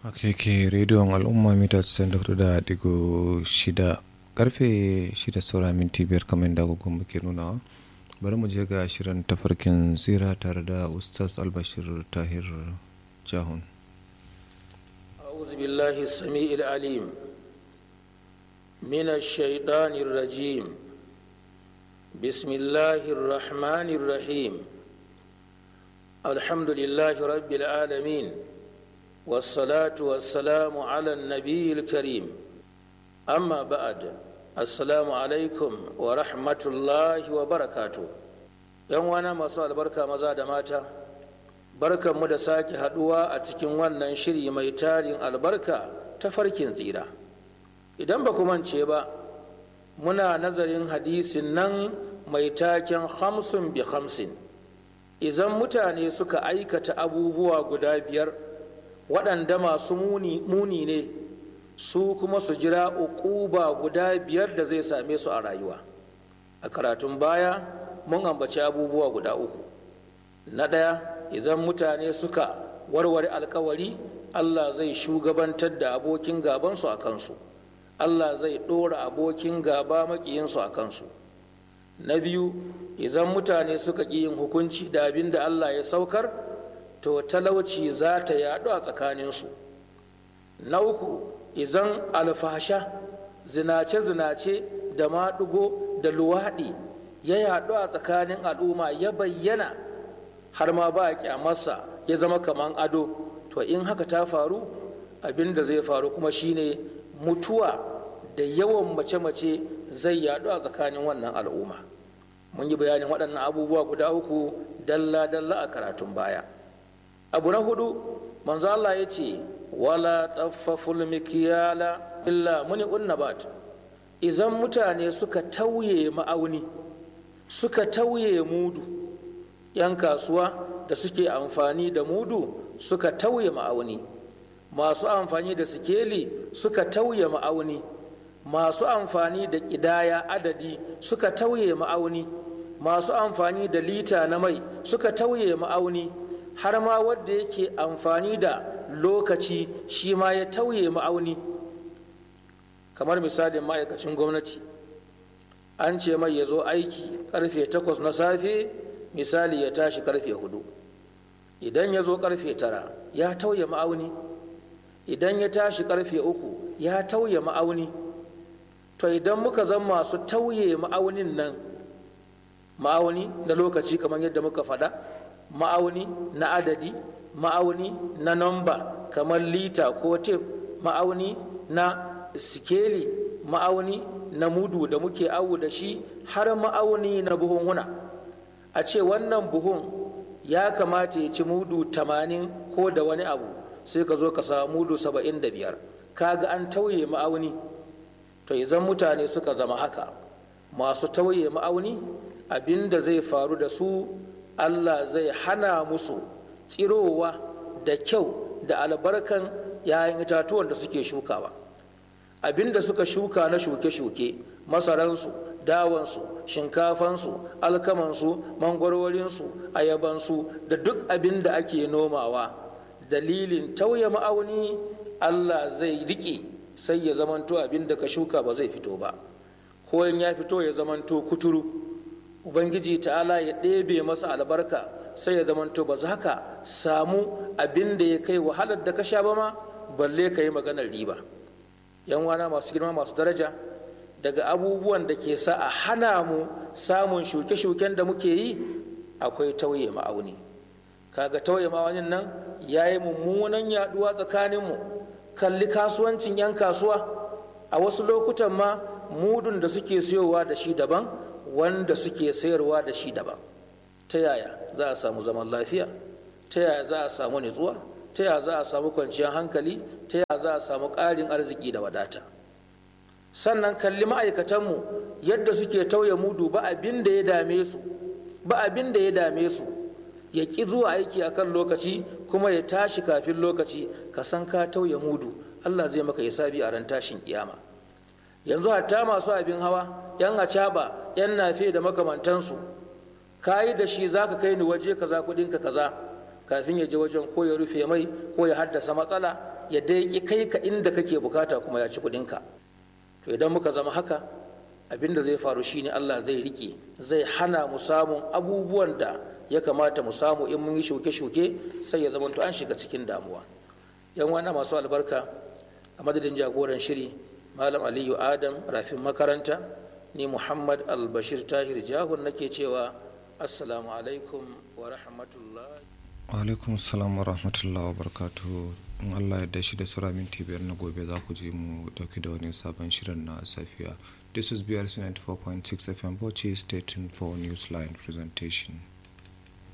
haka yake rediyon al'umma mita 94.6 karfe 6 saura minti biyar kamar da agogon muke nunawa bari mu je ga shirin tafarkin tsira tare da ustaz albashir tahir jahun أعوذ بالله السميع العليم من الشيطان الرجيم بسم الله الرحمن الرحيم الحمد لله رب العالمين والصلاة والسلام على النبي الكريم أما بعد السلام عليكم ورحمة الله وبركاته yan wana masu albarka maza da mata barkanmu da sake haduwa a cikin wannan shiri mai tarin albarka ta farkin tsira idan ba ku mance ba muna nazarin hadisin nan mai taken hamsin bi hamsin idan mutane suka aikata abubuwa guda biyar waɗanda masu muni ne su kuma su jira uquba guda biyar da zai same su a rayuwa a karatun baya mun ambaci abubuwa guda uku na ɗaya idan mutane suka warware alkawari allah zai shugabantar da abokin gabansu a kansu allah zai ɗora abokin gaba maƙiyinsu a kansu na biyu idan mutane suka ƙi yin hukunci da abin da allah ya saukar to talauci za ta yaɗu a tsakaninsu na uku idan alfasha zinace-zinace da maɗugo da luwaɗi ya yaɗu a tsakanin al'umma ya bayyana har ma ba a kyamarsa ya zama kaman ado to in haka ta faru abin da zai faru kuma shine mutuwa da yawan mace-mace zai yaɗu a tsakanin wannan al'umma mun yi bayanin waɗannan abubuwa guda uku dalla-dalla a karatun baya abu na hudu manzo Allah ya ce wala taffaful mikiyala illa muni unnabat idan mutane suka tauye ma'auni suka tauye mudu 'yan kasuwa da suke amfani da mudu suka tauye ma'auni masu amfani da sikeli suka tauye ma'auni masu amfani da ƙidaya adadi suka tauye ma'auni masu amfani da lita na mai suka tauye ma'auni har ma wadda yake amfani da lokaci shi ma ya tauye ma'auni kamar misalin ma'aikacin gwamnati an ce mai ya zo aiki karfe takwas na safe misali ya tashi karfe hudu idan ya zo karfe tara ya tauye ma'auni idan ya tashi karfe uku ya tauye ma'auni to idan muka zan masu tauye ma'aunin nan ma'auni na lokaci kamar yadda muka faɗa ma'auni na adadi ma'auni na namba kamar lita ko tef ma'auni na sikeli ma'auni na mudu da muke awu da shi har ma'auni na buhunhuna a ce wannan buhun ya kamata ya ci mudu tamanin ko da wani abu sai ka zo ka samu mudu saba'in da biyar kaga an tauye ma'auni to idan mutane suka zama haka masu tauye ma'auni abin da zai faru da su allah zai hana musu tsirowa da kyau da albarkan 'ya'yan itatuwan da suke shukawa abin da suka shuka na shuke-shuke masaransu dawansu shinkafansu alkamansu mangwarorinsu ayabansu da duk abin da ake nomawa dalilin tauye ma'auni allah zai riƙe sai ya zamanto abin da ka shuka ba zai fito ba ko in ya fito ya zamanto kuturu ubangiji ta'ala ya ɗebe masa albarka sai ya zamanto ba za ka samu abin da ya kai wahalar da ka sha ba ma balle ka yi maganar riba yan wana masu girma masu daraja daga abubuwan da ke sa a hana mu samun shuke-shuken da muke yi akwai tauye ma'auni kaga tauye ma'aunin nan ya yi mummunan yaduwa tsakaninmu kalli kasuwancin 'yan kasuwa a wasu lokutan ma mudun da suke siyowa da shi daban wanda suke sayarwa da shi daban ta yaya za a samu zaman lafiya ta yaya za a samu nutsuwa ta yaya za a samu kwanciyar hankali ta yaya za a samu ƙarin arziki da wadata sannan kalli ma'aikatanmu yadda suke tauye mudu ba abin da ya dame su ba abin da ya dame su ya ƙi zuwa aiki a kan lokaci kuma ya tashi kafin lokaci ka san ka tauye mudu allah zai maka hisabi a ran tashin kiyama yanzu hatta masu abin hawa yan acaba yan nafe da makamantansu ka yi da shi za ka kai ni waje kaza kuɗinka kaza kafin ya je wajen ko ya rufe mai ko ya haddasa matsala ya dai kai ka inda kake bukata kuma ya ci kuɗinka to idan muka zama haka abin da zai faru shine Allah zai rike zai hana mu samun abubuwan da ya kamata mu samu in mun yi shuke-shuke sai ya zama to an shiga cikin damuwa yan wana masu albarka a madadin jagoran shiri malam aliyu adam rafin makaranta ni muhammad albashir tahir jahun nake cewa assalamu alaikum wa rahmatullahi wa alaikum assalam wa rahmatullahi wa barakatuhu in allah ya shi da sura minti biyar na gobe za ku je mu dauki da wani sabon shirin na safiya this is brc 94.6 fm bauchi state for newsline presentation